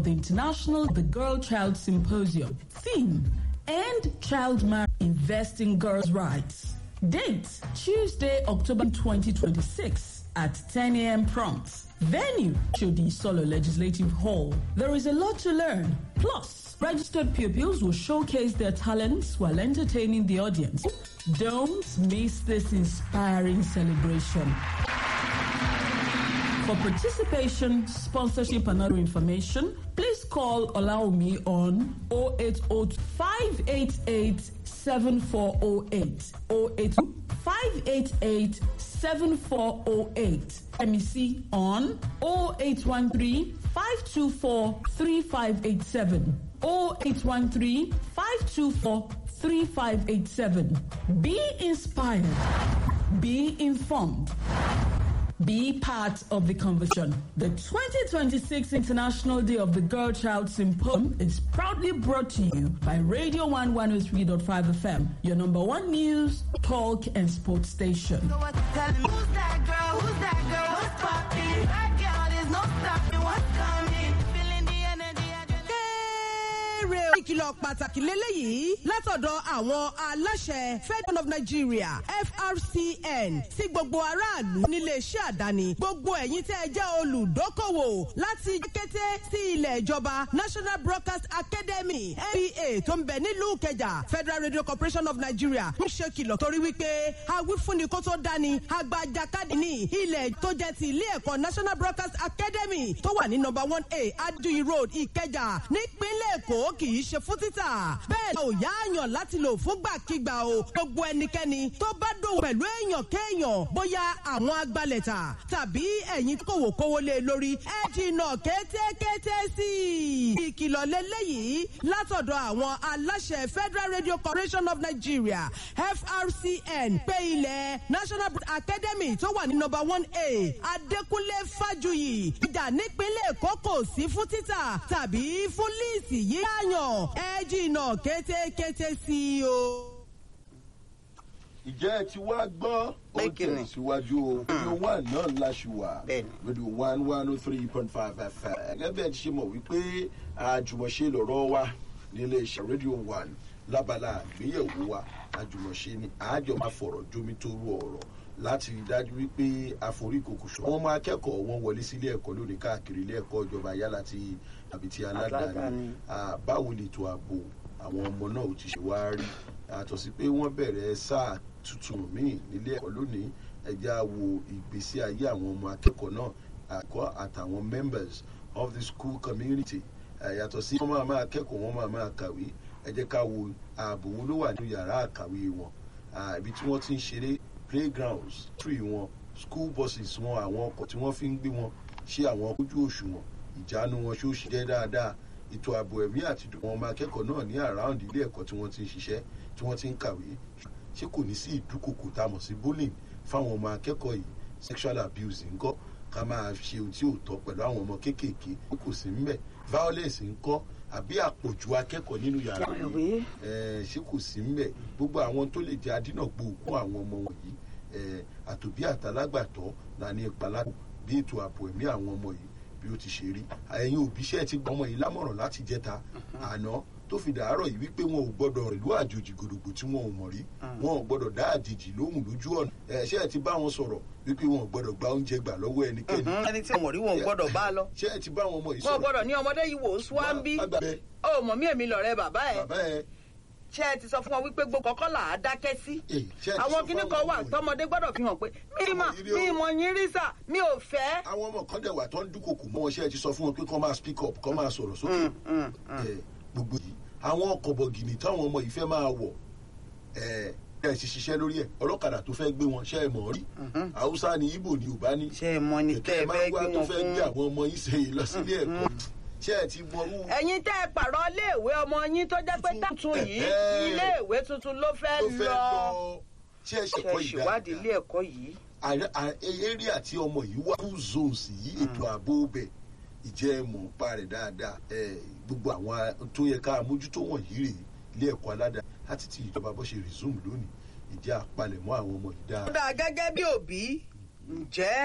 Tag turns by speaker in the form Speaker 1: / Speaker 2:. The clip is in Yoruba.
Speaker 1: of the International The Girl Child Symposium. Theme End Child Marriage Investing Girls' Rights. Date Tuesday, October 2026 at 10 a.m. prompt. Venue Chodi Solo Legislative Hall. There is a lot to learn. Plus, registered pupils will showcase their talents while entertaining the audience. Don't miss this inspiring celebration. For participation, sponsorship, and other information, please call Olaomi on 080 588 7408 080 588 7408. MEC on 0813 524 3587 0813 524 3587. Be inspired. Be informed. Be part of the conversation. The 2026 International Day of the Girl Child Symposium is proudly brought to you by Radio 1 103.5 FM, your number one news, talk, and sports station.
Speaker 2: So what's telling me? Who's that girl? Who's that girl? What's poppin'? That girl, there's no stopping. What's coming? Feeling the energy. I just
Speaker 3: kéré o. ìkìlọ̀ pàtàkì lélẹ́yìí látọ̀dọ̀ àwọn aláṣẹ federal of nigeria frcn sí gbogbo aráàlú níléeṣẹ́ àdáni gbogbo ẹ̀yin tẹ́ ẹ jẹ́ olùdókòwò láti kété sí ilẹ̀ ìjọba national broadcast academy nba tó ń bẹ nílùú kẹjà federal radio corporation of nigeria ń ṣe kìlọ̀ torí wípé awífúnni kó tó dání agbajakadì ní ilẹ̀ tó jẹ́ ti ilé ẹ̀kọ́ national broadcast academy tó wà ní number one a aduyi road ìkẹjà nípínlẹ̀ èkó kì í ṣe fún títà bẹ́ẹ̀ ò yáàyàn láti lò fúngbàkigbà o gbogbo ẹnikẹ́ni tó bá dòwò pẹ̀lú èèyàn kéèyàn bóyá àwọn agbalẹ̀ta tàbí ẹ̀yin kòwò kówó lé lórí ẹ jìnnà kétékété sí i. ìkìlọ̀ lélẹ́yìí látọ̀dọ̀ àwọn aláṣẹ federal radio corporation of nigeria frcn pé ilẹ̀ national academy tó wà ní number one a adékúnlé fájuyì ìjà nípínlẹ̀ èkó kò sí fún títà tàbí fún líìsì yíyáyàn ẹ jìnnà kétékété sí i o.
Speaker 4: ìjẹ́ ẹ ti wá gbọ́ ó
Speaker 5: Bẹ́ẹ̀kìnì.
Speaker 4: tẹ̀síwájú o radio one náà láṣù wà
Speaker 5: Bẹ́ẹ̀ni.
Speaker 4: radio one one oh three point five fm gẹ́gẹ́ bí ẹ ti ṣe mọ̀ wípé àjùmọ̀ṣe lọ̀rọ̀ wa nílé iṣẹ́ radio one lábala àgbéyẹ̀wò wa àjùmọ̀ṣe ni àjọ máa fọ̀rọ̀ jómi tó rú ọ̀rọ̀ láti rí dájú wípé àforíkòkò ṣọ. àwọn ọmọ akẹ́kọ̀ọ́ wọn wọlé sílé ẹ̀kọ́ lónìí káàkiri ilé ẹ̀kọ́ ìjọba yálà ti àbí ti aládàáni
Speaker 5: Aládàáni.
Speaker 4: Ah, báwo lètò ààbò àwọn ọmọ náà ò ti ṣe wá rí àtọ̀ sí pé wọ́n bẹ̀rẹ̀ sáà tuntun míì nílé ẹ̀kọ́ lónìí ẹja wo ìgbésí ayé àwọn ọmọ akẹ́kọ̀ọ́ náà àkọ́ àtàwọn members of the school community Eh, yàtọ̀ sí wọ́n máa máa kẹ́kọ̀ọ́ wọ́n máa máa kàwé ẹ jẹ́ ká wo ààbò wo ló wà nínú yàrá àkàwé wọn Ah, ibi tí wọ́n ti ń ṣeré playgrounds tree wọn school buses wọn àwọn ọkọ̀ tí wọ́n fi ń gbé wọn ṣé àwọn ojú òṣùwọ̀n ìjánu wọn ṣó ṣe jẹ́ dáadáa ètò ààbò ẹ̀mí àti ìdùnnú ọmọ akẹ́kọ̀ọ́ náà ní around ilé ẹ̀kọ́ tí wọ́n ti ń ṣiṣẹ́ tí wọ́n ti ń kàwé ṣé kò ní sí ìdúkòkò tá a mọ̀ sí bullying fáwọn ọmọ akẹ́kọ̀ọ́ yìí sexual abuse ńkọ́ ká máa ṣe ohun tí ò tọ́ pẹ̀lú àwọn ọmọ kéékèèké kò sí ńbẹ̀ violence ńkọ́ àbí àpọ̀jù akẹ́kọ̀ọ́ nínú yàrá yìí eh, ṣé kò sí ńbẹ̀ gbogbo àwọn tó lè jẹ́ adínàgbò òkú àwọn ọmọ wọ̀nyí eh, àtòbí àtàlágbàtọ́ là ní ìpalákò bí ètò ààbò ẹ̀mí àwọn ọmọ yìí bí ó ti ṣe rí ẹ̀yin òbí ṣẹ́ ti gbọ́ ọmọ yìí lámọ̀ràn láti jẹta àná tó fi dàárọ̀ yìí wípé wọn ò gbọ́dọ̀ ìlú àjòjì gòdògbò tí wọn ò mọ̀ rí wọn ò gbọ́dọ̀ dá àjèjì lóhùn lójú ọ̀nà ẹ̀ ṣẹ́ ẹ ti bá wọn sọ̀rọ̀ wípé wọn ò gbọ́dọ̀ gba oúnjẹ gbà lọ́wọ́ ẹnikẹ́ni
Speaker 5: ẹni tí wọn rí wọn ò gbọdọ̀ bá lọ.
Speaker 4: ṣẹ́ ẹ ti bá wọn ọmọ yìí
Speaker 5: wọn ò
Speaker 4: sọ̀rọ̀
Speaker 5: gbọdọ̀ ní ọmọdé yìí wò ó sún bí.
Speaker 4: Má gbàgbé.
Speaker 5: ó mọ̀ mí èmi lọ̀rẹ́ bàbá ẹ̀.
Speaker 4: bàbá ẹ
Speaker 5: ṣé ẹ ti sọ fún wọn wípé gbogbo kọ́kọ́ là á dákẹ́ sí.
Speaker 4: Eh, ṣé ẹ ti
Speaker 5: àwọn
Speaker 4: sọ
Speaker 5: kinní
Speaker 4: fún
Speaker 5: kan
Speaker 4: àwọn
Speaker 5: wà
Speaker 4: ọmọ yìí?
Speaker 5: tọmọdé gbọdọ̀ fi hàn pé mi mà
Speaker 4: Ọmọ yìí rí o.
Speaker 5: mi mọ̀ yín rí sà mi ò fẹ́.
Speaker 4: àwọn ọmọ kan dẹ̀ wà tó ń dúnkòkò mọ́ wọn ṣẹ́ ẹ ti sọ fún wọn pé kọ́ máa speak up kọ́ máa sọ̀rọ̀ sókè ẹ gbogbo yìí àwọn ọkọ̀ bọ̀gìnì táwọn ọmọ yìí fẹ́ máa wọ̀ ẹ ẹ ti ṣiṣẹ́ lórí ẹ̀ ọlọ́kadà tó fẹ́ gbé wọn ṣẹ́ ẹ mọ̀ rí haúsá ni ibo ni yorùbá ní
Speaker 5: ṣé ẹ mọ ni tẹ́ ẹ
Speaker 4: máa
Speaker 5: fẹ́
Speaker 4: wá
Speaker 5: gbé
Speaker 4: tó
Speaker 5: wọn
Speaker 4: fẹ́ gbé
Speaker 5: fún.
Speaker 4: àwọn ọmọ yìí ṣe lọ sílé ẹ̀kọ́ ṣẹ́ ẹ ti mọ irú
Speaker 5: ẹ̀yin tẹ́ ẹ pààrọ̀ iléèwé ọmọ yín tó jẹ́ pé tuntun yìí
Speaker 4: Ẹ̀hẹ́.
Speaker 5: iléèwé tuntun ló fẹ́
Speaker 4: tó fẹ́
Speaker 5: lọ.
Speaker 4: lọ ṣẹ́ ẹ
Speaker 5: ṣe
Speaker 4: ṣẹ̀kọ́ yìí
Speaker 5: ṣèwádìí ilé
Speaker 4: dáadáa
Speaker 5: ẹ̀kọ́ yìí.
Speaker 4: àrẹ- à- area àti ọmọ yìí wá two zones yìí ètò ààbò bẹ̀ ìjẹ́ mọ̀ ń pa rẹ̀ dáadáa ẹ, gbogbo àwọn a- tó yẹ ká mójútó wọ̀nyí rèé ilé ẹ̀kọ́ aládàá láti ti ìjọba bó ṣe resume lónìí ìjẹ́ àpalẹ̀mọ́ àwọn ọmọ yìí dáadáa.
Speaker 5: kódà gẹ́gẹ́ bí òbí ǹjẹ́